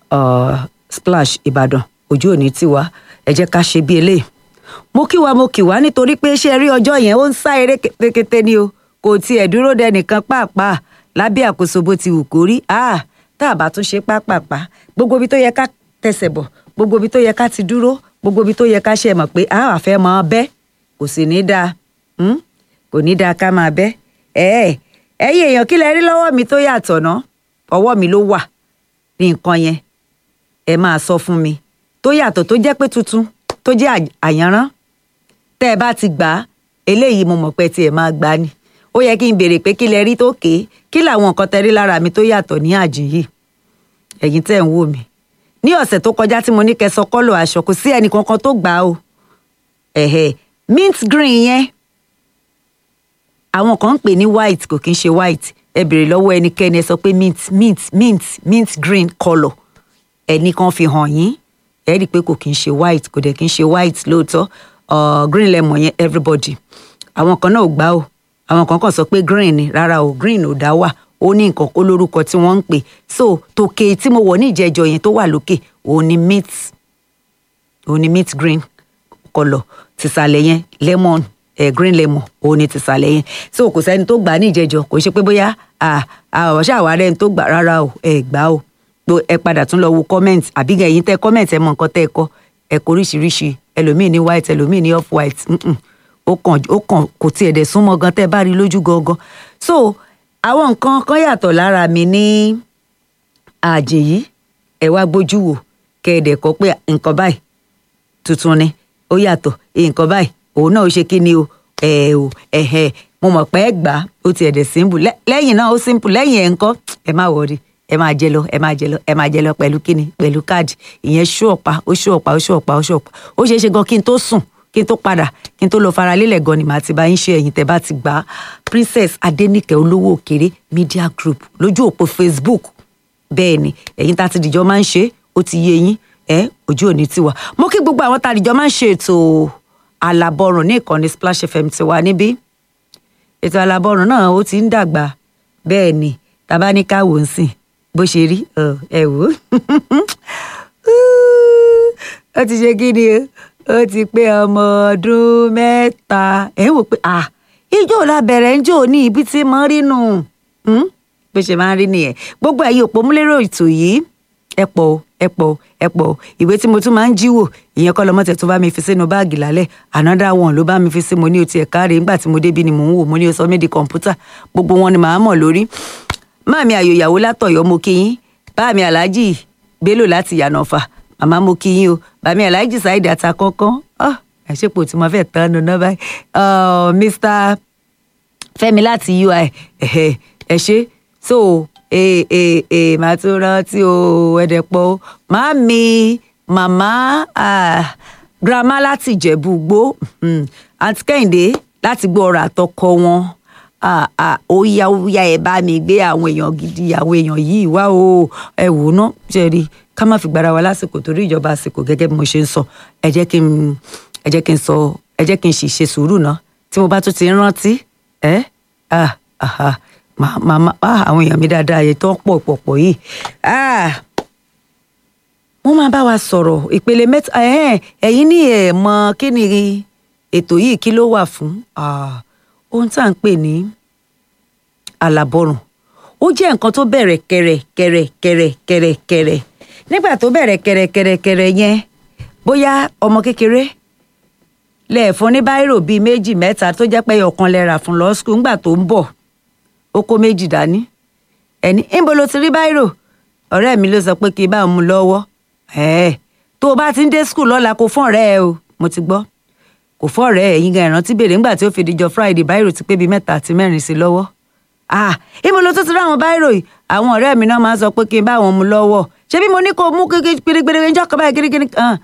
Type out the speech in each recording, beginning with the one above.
uh, splash ìbàdàn ojú òní tiwa ẹ jẹ́ ká ṣe bí eléyìí mo kí wa mo kí wa nítorí pé ṣe rí ọjọ́ yẹn ó ń sá eré kété ni o kò tiẹ̀ dúró dẹnìkan pàápàá lábẹ́ àkóso bó ti wù kó rí ah tá a bá tún ṣe pápápá gbogbo ibi tó yẹ ká tẹsẹ̀ bọ̀ gbogbo ibi tó yẹ ká ti dúró gbogbo ibi tó yẹ ká ṣe mọ̀ pé a wà fẹ́ mọ bẹ́ kò sì ní dáa kò ní dáa ká máa bẹ́ ẹ̀ẹ́ ẹ̀yin èèyàn kí lẹ rí lọ́wọ́ mi tó yàtọ̀ ná ọwọ́ mi ló wà ní nǹkan yẹn ẹ máa sọ fún mi tó yàtọ̀ tó jẹ́ pé tuntun tó jẹ́ àyànrán tẹ́ ẹ bá ti gbà á eléyìí mo mọ̀ pé tí ẹ máa gbà ni ó yẹ kí n béèrè pé kí lẹ rí tó ké kí làwọn nǹkan tẹ rí lára mi tó yàtọ̀ ní àjìn yìí ẹ̀yin tẹ́ ń wò mí ní ọ̀sẹ̀ tó kọjá tí mo ní kẹ́ sọ kọ́lọ̀ aṣọ kò sí ẹnì kankan tó gbà á o ẹ̀hẹ̀ mint green yẹn àwọn kan ń pè ní white kò kí ń ṣe white ẹ béèrè lọ́wọ́ ẹnikẹ́ni ẹ sọ pé mint mint mint mint green colour ẹnì kan fi hàn yín ẹ rí i pé kò kí ń ṣe white kò dẹ̀ kí ń ṣe white lóòótọ́ uh, green lemon yẹn everybody àwọn kan náà ò gbà o àwọn kan kàn sọ pé green ni rárá o green ò dá wà ó ní nǹkan kó lórúkọ tí wọ́n ń pè so tòkè tí mo wọ̀ ní ìjẹ́jọ yẹn tó wà lókè òun ni mint òun ni mint green colour tìsàlẹ̀ yẹn lemon eh, green lemon òun ni tìsàlẹ̀ yẹn so kò sẹ́ni tó gbà ní ìjẹ́jọ kò ṣe pé bóyá ọ̀ṣẹ́ àwárẹ̀ tó gbà rárá o ẹ̀ gbà o ẹ padà tún lọ wo comment àbí ẹ̀yin tẹ́ comment ẹ mọ nǹkan tẹ́ ẹ kọ ẹ kọ oríṣiríṣi ẹlòmíì ní white ẹlòmíì ní off white ó kàn ó kàn kò tiẹ̀ dẹ̀ súnmọ́ gan tẹ́ ẹ bá rí lójú gangan so àwọn nǹkan kan yàtọ̀ lára mi ní àjè yìí ẹ wá gbójú wò kẹ́ ẹ dẹ̀ kọ́ pé nǹkan báyìí tuntun ni ó yàtọ̀ nǹkan báyìí òun náà ó ṣe kí ni o ẹ o ẹ̀hẹ̀ mo mọ̀ pé ẹ gbà á ó tiẹ̀ dẹ̀ simple lẹ́yìn náà ó simple lẹ́yìn ẹ̀ ńkọ́ ẹ má wọrí ẹ máa jẹ lọ ẹ máa jẹ lọ ẹ máa jẹ lọ pẹ̀lú kíni pẹ̀lú káàdì ìyẹn ṣú ọ̀pá ó ṣú ọ̀pá ó ṣú ọ̀pá ó ṣú ọ̀pá ó ṣeé ṣe gan kí n tó sùn kí n tó padà kí n tó lọ fara lélẹ̀ gan ni màá ti bá yín ṣe ẹ̀yìn tẹ́ bá ti gbà á princess adéníkẹ́ olówó òkèrè media group lójú òpó facebook bẹ́ẹ̀ ni ẹ̀yin tá a ti dìjọ́ máa ń ṣe ó ti yé yín ẹ ojú òní tiwa mo kí gbogbo àwọn tá a dìjọ́ máa ń ṣe ètò alábọ̀rùn ní ìkànnì splash fm tiwa níbí ètò alábọ̀rùn náà ó ti ń dàgbà bẹ́ẹ̀ ni tàbá ní ká wò ń sìn bó ṣe rí ẹ wò ó ti ṣe kí ni ó ti pé ọmọ ọdún mẹ́ta ẹ ń wò pé à ijó la bẹ̀rẹ̀ ń jò ní ibi tí mo rí nù bó ṣe máa ń rí nìyẹn gbogbo ẹ̀yin òpómúlérò ètò yìí ẹ pọ̀ ẹ pọ̀ ẹ pọ̀ ìwé tí mo tún máa ń jíwò ìyẹn kọ́ lọ́mọ́tẹ̀ tó bá mi fi sínú báàgì lálẹ́ another one ló bá mi fi sí mo ní o tiẹ̀ káre nígbà tí mo débi ni mò ń wò mo ní o sọ mí di kọ̀ǹpútà gbogbo wọn ni màá mọ̀ lórí máàmi àyòyàwó látọ̀yọ́ mo kí yín báàmi aláàjì bello láti yànàfà màmá mo kí yín o bàmí aláàjì sáìdì àta kankan àṣepọ̀ tí mo fẹ́ tán nu náà báyìí mr fẹ́mi láti ui ẹ ṣe so ee ee ee màá tún rántí o ẹ̀dẹ̀pọ̀ o máàmi màmá grandma láti ìjẹ̀bú gbó àǹtí kẹ́hìndé láti gbọ́ ọ̀rọ̀ àtọkọ wọn ó yá ó yá ẹ bá mi gbé àwọn èèyàn gidi àwọn èèyàn yìí wá o ẹ wò ó ná ṣe rí ká má fi gbára wa lásìkò torí ìjọba àsìkò gẹ́gẹ́ bí mo ṣe ń sọ ẹ jẹ́ kí n ẹ jẹ́ kí n sọ ẹ jẹ́ kí n sì ṣe sùúrù ná tí mo bá tún ti ń rántí ẹ ah ah màmá àwọn èèyàn mi dáadáa yẹn tó ń pọ̀ pọ̀ pọ̀ yìí wọ́n máa bá wa sọ̀rọ̀ ìpele mẹ́ta ẹ̀yin ní ẹ̀ mọ kí ni ètò yìí kí ló wà fún ohun tá à ń pè ní àlàbọ̀rùn ó jẹ́ nǹkan tó bẹ̀rẹ̀ kẹ̀rẹ̀ kẹ̀rẹ̀ kẹ̀rẹ̀ kẹ̀rẹ̀ kẹ̀rẹ̀ nígbà tó bẹ̀rẹ̀ kẹ̀rẹ̀ kẹ̀rẹ̀ kẹ̀rẹ̀ yẹn bóyá ọmọ kékeré lẹ́ẹ̀fún ní báírò bíi méjì mẹ́ta tó jẹ́ pé ọ̀kan lẹ́ra fún lọ skul ńgbà tó ń bọ̀ ó kó méjì dání ẹni ńbo ló ti rí báírò ọ̀rẹ́ mi ló sọ pé kí n bá mú lọ́wọ́ ẹ̀ẹ́ tó o bá ti ń dé skul lọ́la kó fún ọ̀rẹ́ ẹ o mo ti gbọ́ kò fọ́ ọ̀rẹ́ ẹ̀ yín gan ìrántí béèrè ńgbà tí ó fi dijọ́ friday báírò ti pé bíi mẹ́ta àti mẹ́rin sí lọ́wọ́ ah ńbo ló tó ti rí àwọn báírò yìí àwọn ọ̀rẹ́ mi náà máa ń sọ pé kí n bá wọn mú lọ́wọ́ ṣé bí mo ní kó mú gbirigbiri ń jọ́kọ̀ báyìí girigiri kan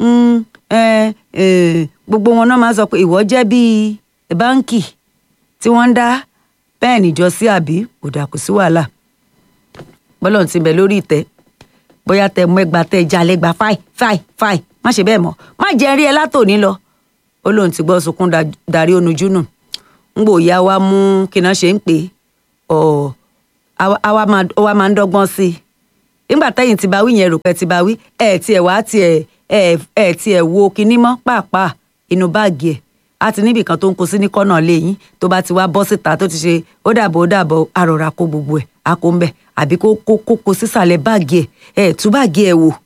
gbogbo wọn náà máa ń sọ pé ìwọ jẹ́ bíi báńkì tí wọ́n ń dá bẹ́ẹ̀ níjọ sí àbí kò dà kò sí wàhálà bọ́lọ̀ ti bẹ̀ lórí ìtẹ́ bóyá tẹ mú ẹgbàá tẹ já lẹ́gbàá fáì fáì fáì má ṣe bẹ́ẹ̀ mọ́ má jẹ́ rí ẹ látòní lọ ó lóun ti gbọ́ sunkún darí onujú nù ń gbò ya wa mú kíná ṣe ń pè ọ àwa máa ń dọ́gbọ́n sí nígbà tẹ́yìn ti bá wí yẹn rò pé ti bá wí ẹ̀ tiẹ̀ wá tiẹ̀ ẹ̀ ẹ̀ tiẹ̀ wo kinní mọ́ pàápàá inú báàgì ẹ̀ a ti níbì kan tó ń kó sí ní kọ́nà lẹ́yìn tó bá ti wá bọ́ síta tó ti ṣe ó dàbọ̀ ó dàbọ̀ àròrà kó gbogbo ẹ̀ a kó ń bẹ̀ àbí kó kó kó kó sísàlẹ̀ báàgì ẹ̀ ẹ̀ tú báàgì ẹ̀ wò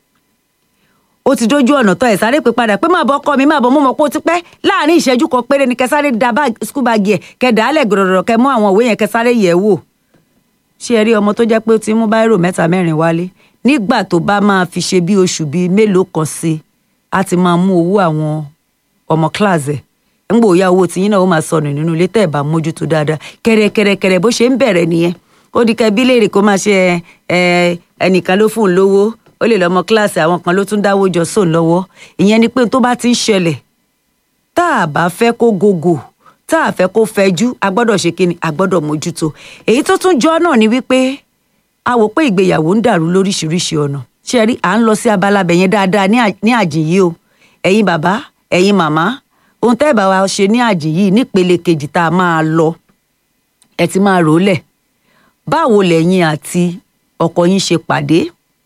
ó ti dójú ọ̀nà tó ẹ̀ sáré pé padà pé má bọ́ ọkọ mi má bọ́ mo mọ̀ pé ó ti pẹ́ láàrin ìṣẹ́jú kan péré ni kẹ sáré da skul báàgì ẹ̀ kẹ dàálẹ̀ gbọ̀dọ̀dọ̀ kẹ mú àwọn òwe yẹn kẹ sáré yẹ̀ wò ṣé ẹ rí ọmọ tó jẹ́ pé ó ti mú báírò mẹ́ta mẹ́rin wálé nígbà tó bá máa fi ṣe bí oṣù bíi mélòó kan sí a ti máa mú owó àwọn ọmọ kíláàsì ẹ̀ ńgbò ya owó tiyín náà ó máa sọnù nínú ilé tẹ́ ẹ̀ bá mójútó dáadáa kẹrẹkẹrẹkẹrẹ bó ṣe ń bẹ̀rẹ̀ nìyẹn ó di kẹbí léèrè kó máa ṣe ẹ ẹnìkan ló fún un lówó ó lè lọ́mọ kíláàsì àwọn kan ló tún dáwó jọ sóun lọ́wọ́ ìyẹn ni pé tó bá ti ń ṣẹlẹ̀ tá a bá fẹ́ kó gògò tá a fẹ́ kó fẹjú a gbọ́dọ̀ ṣe kíni a gbọ́dọ̀ mójútó èyí tó tún jọ náà ni wípé a wò pé ìgbéyàwó ń dàrú lóríṣiríṣi ọ̀nà ṣe rí à ń lọ sí abala bẹ̀yẹn dáadáa ní àjìn yìí o ẹ̀yin bàbá ẹ̀yin màmá ohun tẹ́ ẹ̀ bá wa ṣe ní àjìn yìí nípele kejì tá a máa lọ ẹ ti máa rò ó lẹ̀ báwo lẹ̀yin àti ọkọ yín ṣe pàdé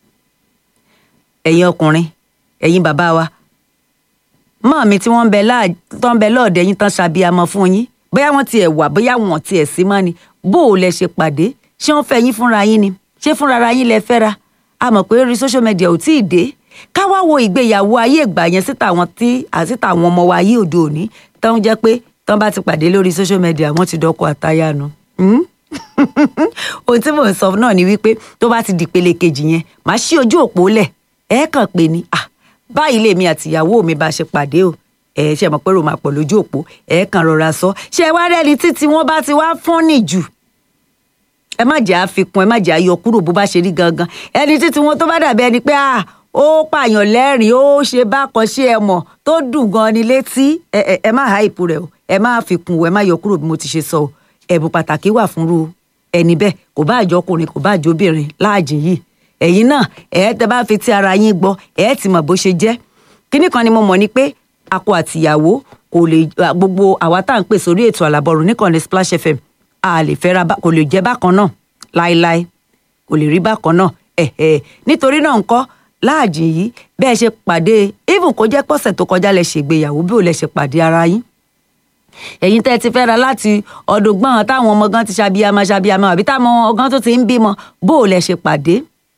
ẹ̀yin ọkùnrin ẹ̀yin bàbá wa mọ́ mi tí wọ́n ń bẹ tó ń bẹ lọ́ọ̀dẹ̀ yín tán ṣàbíamọ fún yín bóyá wọ́n tiẹ̀ wà bóyá wọ́n tiẹ̀ sí mọ́ ni bó o lẹ ṣe pàdé ṣé wọ́n fẹ́ yín fúnra yín ni ṣé fúnra ara yín lẹ fẹ́ra a mọ̀ pé rí social media ò tíì dé ká wá wo ìgbéyàwó ayé ìgbà yẹn síta àwọn tí àsíta àwọn ọmọ wa ayé òde òní tán jẹ́ pé tán bá ti pàdé lórí social media wọ́n ti dọ́kọ̀ àtayá nu ohun tí mò ń sọ náà ni wípé tó bá ti dìpele kejì yẹn màá ṣí ojú òpó lẹ̀ ẹ kàn pé ni ah báyìí lèmi àtìyàwó mi bá ṣe pàdé o ẹ ṣe mọ̀ pé rò máa pọ̀ lójú òpó ẹ kàn rọra sọ ṣé wá rẹ́ni títí wọ́n bá ti wá fọ́nì jù ẹ má jẹ́ àfikún ẹ má jẹ́ àyọ kúrò bó bá ṣe rí gangan ẹni títí wọn tó bá dàbí ẹni pé ah ó pààyàn lẹ́rìn ó ṣe bákan ṣe ẹ mọ̀ tó dùn gan ni létí ẹ ẹ ẹ má háìpù rẹ o ẹ má fikún o ẹ má yọ kúrò bí mo ti ṣe sọ o ẹ̀bùn pàtàkì wà fúnru ẹni bẹ́ẹ̀ kò bá àjọkùnrin kò bá àjọbìnrin láàjìn yìí ẹ̀yin náà ẹ̀ tẹ́ bá fi ti ara yín gbọ́ ẹ̀ ti mọ̀ bó ṣe jẹ́ kínní kan ni mo mọ̀ ni pé akọ àtìyàwó kò lè gbogbo àwa tá à ń pè sórí ètò àlàbọ̀rù níkànnì Splash FM a lè fẹ́ra kò lè jẹ́ bákan náà láéláé kò lè rí bákan náà ẹ̀ẹ́ nítorí náà ńkọ́ láàjìn yìí bẹ́ẹ̀ ṣe pàdé even kó jẹ́ pọ̀sẹ̀ tó kọjá lẹ ṣègbéyàwó bí ò lẹ ṣe pàdé ara yín ẹ̀yin tẹ́ ti fẹ́ra láti ọdún gbọ́n táwọn ọmọ gan ti ṣàbíyamọ ṣàbíyamọ àbí táwọn ọgán tó ti ń bímọ bó o lẹ ṣe pàdé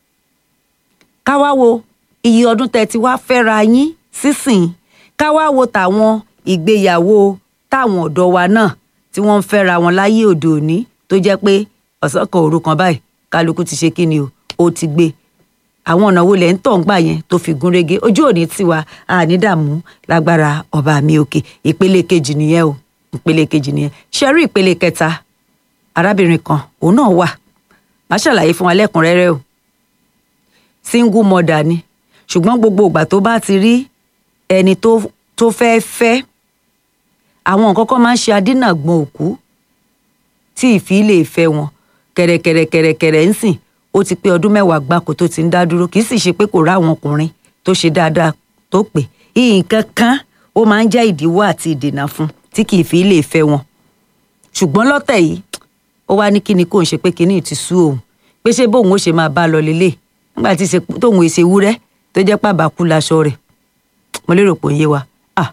ká wá wo iye ọdún tẹ́ ti wá fẹ́ra yín sísìn ká wá wo tàwọn ìgbéyàwó táwọn ọ̀dọ́ wa náà tí wọ́n ń fẹ́ra wọn láyé òde òní tó jẹ́ pé ọ̀sán kan òru kan báyìí kálukú ti ṣe kíni o ó ti gbé àwọn ọ̀nà wo lẹ̀ ń tọ̀ ń gbà yẹn tó fi gún régé ojú òní tiwa ànídàmú lágbára ọba mi òkè ìpele kejì nìyẹn o ìpele kejì nìyẹn ṣẹ́rí ìpele kẹta arábìnrin kan òun náà wà má ṣàlàyé fún wa lẹ́kùnrẹ́rẹ́ o single mother ni ṣùgbọ́n gbogbo ìgbà tó bá ti rí ẹni tó tó fẹ́ fẹ́ àwọn nǹkan kan máa ń ṣe adínàgbọ̀n òkú tí ìfì lè fẹ́ wọn kẹ̀rẹ̀kẹ̀rẹ̀kẹ̀rẹ̀ ń sìn ó ti pé ọdún mẹ́wàá gbáko tó ti ń dá dúró kì í sì ṣe pé kò rá àwọn ọkùnrin tó ṣe dáadáa tó pè nǹkan kan ó máa ń jẹ́ ìdíwọ́ àti ìdènà fún tí kì í fi lè fẹ́ wọn ṣùgbọ́n lọ́tẹ̀ yìí ó wá ní kíni kò ń ṣe pé kíní ti sú òun pé ṣé bóun ó ṣe máa bá lọ lélẹ̀ nígbà tí tóun èsè wúrẹ́ tó jẹ́ pàbàkú laṣọ rẹ̀ mo lérò pé ó yé wa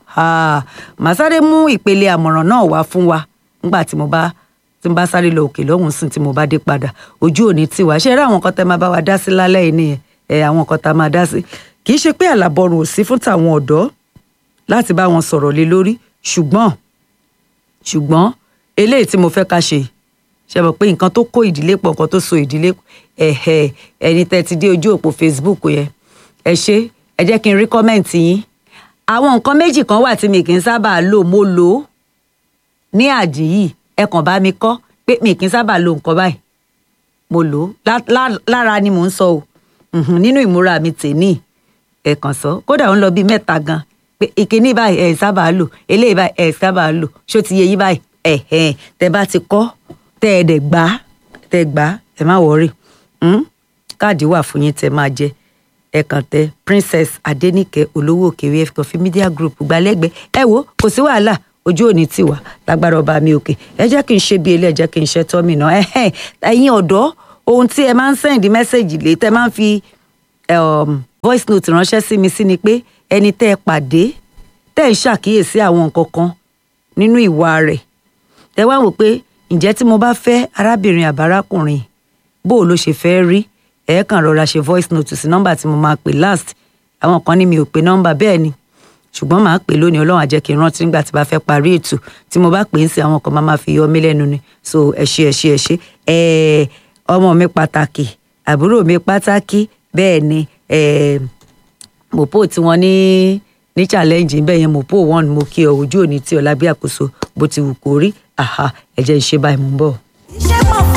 màá sáré mú ìpele àmọ̀ràn náà wá fún wa nígbà tí mo bá tí mo bá sáré lọ òkè lọ́hùn sìn tí mo bá dé padà ojú òní tiwa ṣe rí àwọn nǹkan tẹ́ máa bá wa dá sí lálẹ́ yìí nìyẹn ẹ àwọn nǹkan tá a máa dá sí kì í ṣe pé àlàbọrùn ò sí fún tàwọn ọ̀dọ́ láti bá wọn sọ̀rọ̀ lé lórí ṣùgbọ́n ṣùgbọ́n eléyìí tí mo fẹ́ ká ṣe ṣe mọ̀ pé nǹkan tó kó ìdílé pọ̀ nǹkan tó so ìdílé ẹ̀hẹ̀ ẹni tẹ́ ti dé ojú òpó Facebook yẹn ẹ ṣe ẹ jẹ́ kí n rí kọ́mẹ̀ǹtì yín àwọn nǹkan méjì kan wà tí mi kì í sábà lò mo lò ó ní àjì yìí ẹ kàn bá mi kọ́ pé mi kì í sábà lo nǹkan báyìí mo lò ó lára ni mò ń sọ o nínú ìmúra mi tèní ẹ kàn sọ kódà ó ń lọ bíi mẹ́ta gan pé ìkíní báyìí ẹ sábà lò eléyìí báyìí ẹ sábà lò ṣó ti yẹ yí báyìí ẹ ẹ tẹ bá ti kọ́ tẹ ẹ dẹ̀ gbá tẹ gbá ẹ má wọrí káàdì wà fún yín tẹ máa jẹ ẹ kàn tẹ princess adenike olówó òkèwé coffee media group gbalẹ́gbẹ́ ẹ wo kò sí wàhálà ojú òní tì wá lágbára ọba mi òkè ẹ jẹ́ kí n ṣe bí ilé ẹ jẹ́ kí n ṣe tọ́ mi náà ẹ̀yin ọ̀dọ́ ohun tí ẹ máa ń sẹ́ǹdì mẹ́sẹ̀gì lé tẹ máa ń fi um, voice note ránṣẹ́ sí mi sí ni pé ẹni tẹ́ ẹ pàdé tẹ́ ẹ ń ṣàkíyèsí àwọn nǹkan kan nínú ìwà rẹ̀ tẹ́ wá wò pé ǹjẹ́ tí mo bá fẹ́ arábìnrin àbárákùnrin bó o ló ṣe fẹ́ rí ẹ kàn rọra ṣe voice note sí nọ́mbà tí mo máa pè last àwọn kan ní mi ò pe nọ́mbà bẹ́ẹ̀ ni ṣùgbọ́n màá pè lónìí ọlọ́run á jẹ́ kí n rántí nígbà tí bá fẹ́ parí ètò tí mo bá pè ń sí àwọn kan máa máa fi yọ mí lẹ́nu ni so ẹ ṣé ẹ ṣé ẹ ṣé ẹ ọmọ mi pàtàkì àbúrò mi pàtàkì bẹ́ẹ̀ ni ẹ mopo tí wọ́n ní ní challenge bẹ́ẹ̀ yẹn mopo one mo kí ọ ojú òní tí ọ lábẹ́ àkóso bó ti wù kó rí àhà ẹ jẹ́ ń ṣe báyìí mò ń bọ̀.